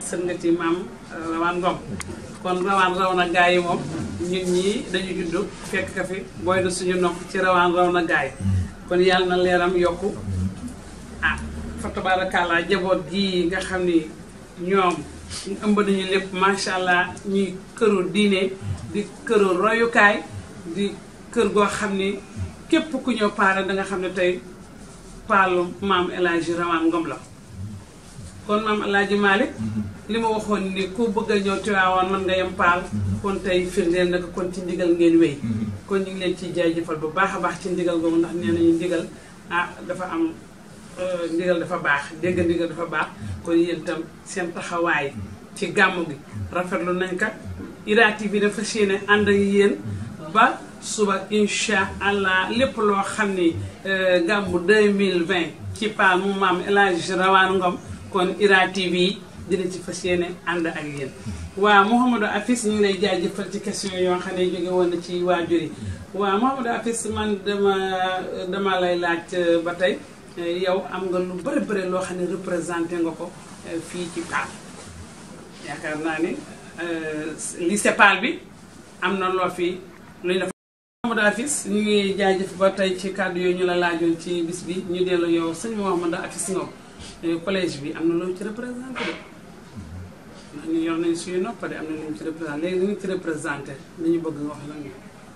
sën nga ci maam rawaan ngom kon rawaan raw na gaa yi moom ñun ñii dañu juddu fekk ka fi booy na suñu nopp ci rawaan raw na gaa yi kon yàlla na leeram yokku ah fa tabaarakallaa jaboot gii nga xam ni ñoom ëmb nañu lépp macha allah ñuy këru diine di këru royukaay di kër goo xam ni képp ku ñëw paale da nga xam ne tey paalu maam El Hadji Rawaan Ngom la kon maam El Hadji Malick li ma waxoon ni ku bëgg a ñëw Tiwaawan mën nga yem paal kon tey firndeel na ko kon ci ndigal ngeen wéy kon ñu ngi leen ciy jaajëfal bu baax a baax ci ndigal googu ndax nee nañu ndigal ah dafa am ndigal dafa baax dégg ndigal dafa baax kon yéen itam seen taxawaay ci gàmmu gi rafetlu nañ ka Ira TV dafa séene ànd ak yéen ba suba incha allah lépp loo xam ni gàmmu 2020 ci paal mu maam El Hadji Rawaan Ngom kon Ira TV dina ci fas yéene ànd ak yéen waaw Mouhamadou Afis ñu ngi lay jaajëfal ci question yoo xam ne jóge woon na ci waajur yi waaw Mouhamadou Afis man dama dama lay laaj ba tey yow am nga lu bëri bëri loo xam ne représenté nga ko fii ci Paal yaakaar naa ni lycée Paal bi am na loo fi lu ñu def Mouhamadou Afis ñu ngi jaajëf ba tey ci kàddu yooyu ñu la laajoon ci bis bi ñu dellu yow sëñ Mouhamadou Afis Ngom collège bi am na loo ci représenté de ndax ñu yor nañu suñu noppa de am na lu ñu ci représenté léegi li ñu ci représenté li ñu bëgg nga wax la ñu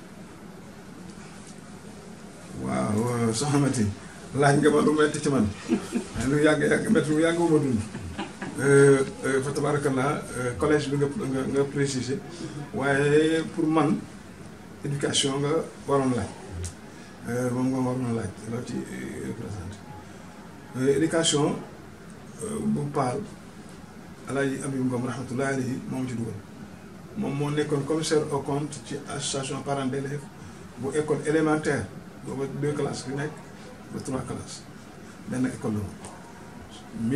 waaw soxna Mati laaj nga ma lu metti ci man lu yàgg yàgg metti lu yàgg ma dund fa tabarakallah collège bi nga nga nga précisé waaye pour man éducation nga waroon laaj moom nga waroon laaj loo ci représenté éducation bu paal alaaji Abib Ngom rahmatullahi alayhi moom ci dugal moom moo nekkoon commissaire au compte ci association parents d'élèves bu école élémentaire booba deux classes fi nekk ba trois classes benn école la woon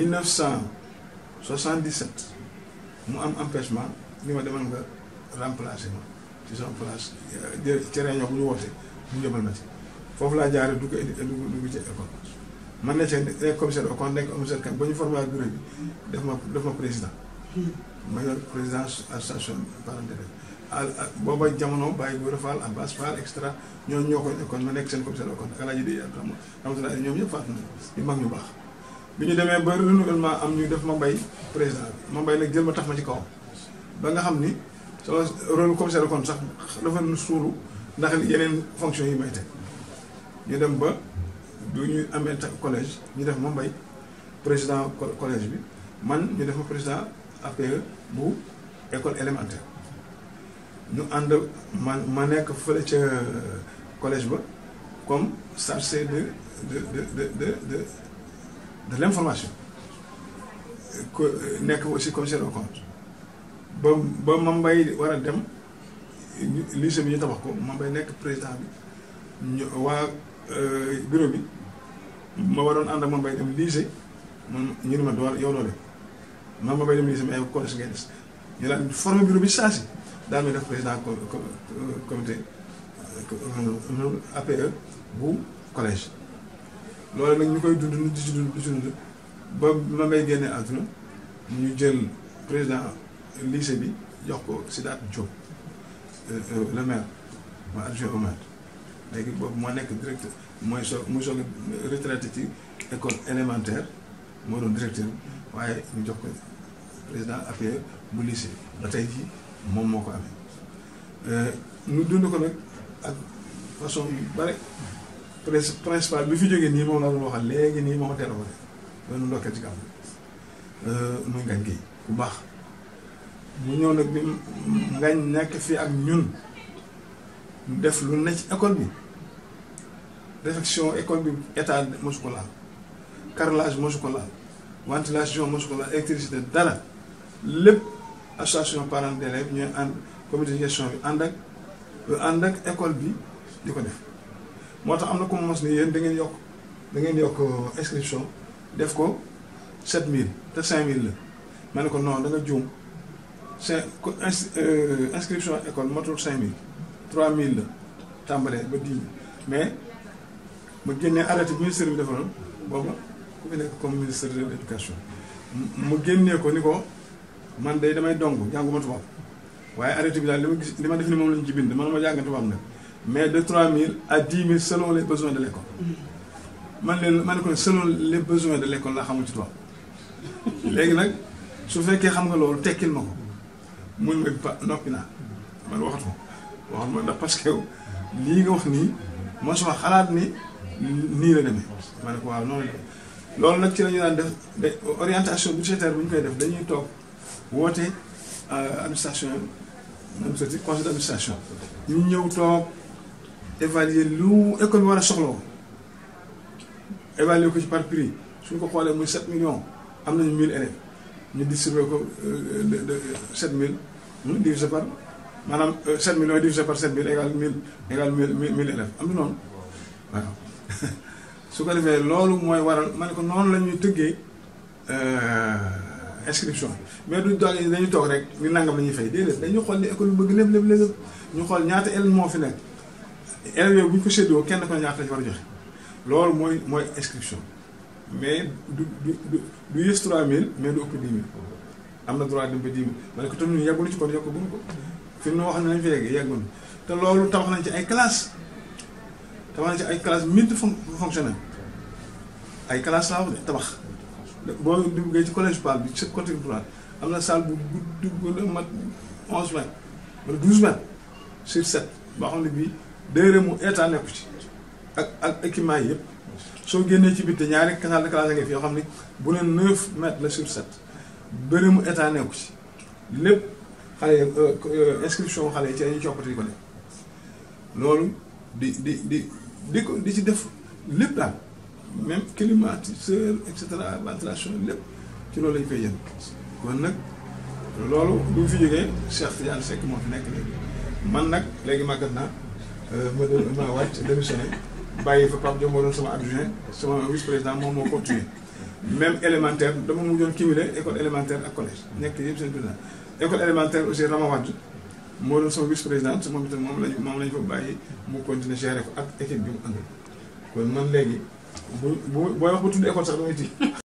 1977 mu am empêchement ni ma demal nga remplacer ma ci sama place ci réunion bu ñu woote mu yëbal ma ci foofu laa jaaree du ko indi dugg ci école man ne ci nekk commissaire au compte nekk commissaire kan ba ñu formé ak bureau bi def ma def ma président ma yor président association parents d'élèves booba jamono bàyyi bu Fall Abbas Fall extra ñooñu ñoo ko nekkoon ma nekk seen commissaire au compte alaaji di rahmatulah ñoom ñëpp faatu nañu ñu mag ñu baax bi ñu demee ba renouvellement am ñu def ma mbay président bi ma mbay nag jël ma tax ma ci kawam ba nga xam ni sama rôle commissaire au compte sax dafa suulu ndax yeneen fonction yi may teg ñu dem ba bu ñu amee collège ñu def ma mbay président collège bi man ñu def ma président APE bu école élémentaire ñu ànd ma ma nekk fële ca collège ba comme chargé de de de de de de de l'information ko nekk aussi commissaire au compte ba ba ma mbay war a dem lycée bi ñu tabax ko ma mbay nekk président bi ñu waa bureau bi ma waroon ànd ak ma mbay dem lycée man ñu ne ma doo yow doo dem ma ma mbay dem lycée mais yow collège ngay des ñu daal formé bureau bi saa si daal may def président comité APE bu collège loolu nag ñu koy dund di ci dund di ci dund ba ma may génnee àdduna ñu jël président lycée bi jox ko Sidaat Diop le maire ma adjoint au maire léegi boobu moo nekk directeur mooy soo muy soog a retraité ci école élémentaire moo doon directeur waaye ñu jox ko président APE bu lycée ba tey jii moom moo ko amee ñu dund ko nag ak façon yu bare principal bi fi jógee nii moom la doon waxal léegi nii moo ma téléphoné doon ndokkee ci gàmm muy ngañ gi bu baax mu ñëw nag bi ngañ nekk fii ak ñun def lu ne ci école bi réfection école bi état mosu ko laal carrelage mosu ko laal ventilation mosu ko laal électricité dara lépp association parents d'élèves ñooy ànd comité de gestion bi ànd ak ànd ak école bi di ko def moo tax am na ko mos ni yéen da ngeen yokk da ngeen yokk inscription def ko 7000 te 5000 la ma ne ko non da nga juum c'est inscription école matul 5000 3000 la tàmbalee ba 10 000 mais ma génnee arrêté ministère bi defaroon booba ku fi nekk comme ministère de l'éducation mu génnee ko ni ko man day damay dong jànguma tubaab waaye arrêté bi daal li ma gis li ma def ni moom lañu ci bind man ma jàng tubaab nag mais de 3000 à 10 000 selon les besoins de l' école man leen man ne ko selon les besoins de l' école laa xamul ci tubaab léegi nag su fekkee xam nga loolu tekkil ma ko mun nga pa noppi naa man waxatu ma waxatu ma ndax parce que lii nga wax nii mosuma xalaat ni nii la demee ma ne ko waaw noonu la demee loolu nag ci la ñu daan def de orientation budgétaire bu ñu koy def dañuy toog woote administration même soti conseil d' administration ñu ñëw toog évaluer lu école bi war a soxloo évaluer ko ci par prix suñ ko xoolee muy 7 millions am nañu 1000 élèves ñu distribué ko de de 7000 divisé par maanaam 7 millions divisé par 7000 égale 1000 égale 1000 1000 élèves am na noonu waaw su ko defee loolu mooy waral ma ne ko noonu la ñuy tëggee inscription mais duñ toog dañuy toog rek ñu nangam la ñuy fay déedéet dañuy xool ni école bi bëgg lépp lépp lépp ñu xool ñaata élèves moo fi nekk élèves yooyu bu ñu ko séddoo kenn ko ñaata la ci war a joxe loolu mooy mooy inscription mais du du du du yës 3000 mais du ëpp 10 000 am na droit dem ba 10 000 ma ne ko tamit ñu yàggul ci kon yokk buñu ko fi mu ne wax nañ fi yegg yàggul te loolu tabax nañ ci ay classes tabax nañ ci ay classes multi fonctionnel ay classes laa wax de tabax boo duggee ci collège Pal bi ci côté droite am na salle bu gudd bu mat 11 mètres wala 12 mètres sur 7 boo xam ne bii déedéet mu état nekku ci ak ak équipement yi yëpp. soo génnee ci biir ñaari salle de classe nga fi yoo xam ne bu ne 9 mètres la sur 7 bëri mu état nekku ci lépp xale inscription xale yi ci dañuy coppati di ko def loolu di di di di ko di ci def lépp daal même climatiseur et cetera ventilation lépp ci loolu lañ koy yëngu kon nag loolu bu ñu fi jógee Cheikh Tidiane Seck moo fi nekk léegi man nag léegi màggat naa ma de ma wàcc démissionné bàyyi fa Pape Diop moo doon sama adjoint sama vice président moom moo continué même élémentaire dama mujjoon cumulé école élémentaire ak collège nekk yëpp seen président école élémentaire aussi Rama Wade moo doon sama vice présidente moom itam moom lañ moom lañ fa bàyyi mu continuer gérer ko ak équipe bi mu àndal kon man léegi bu bu booy wax ba tudd école sax damay tiit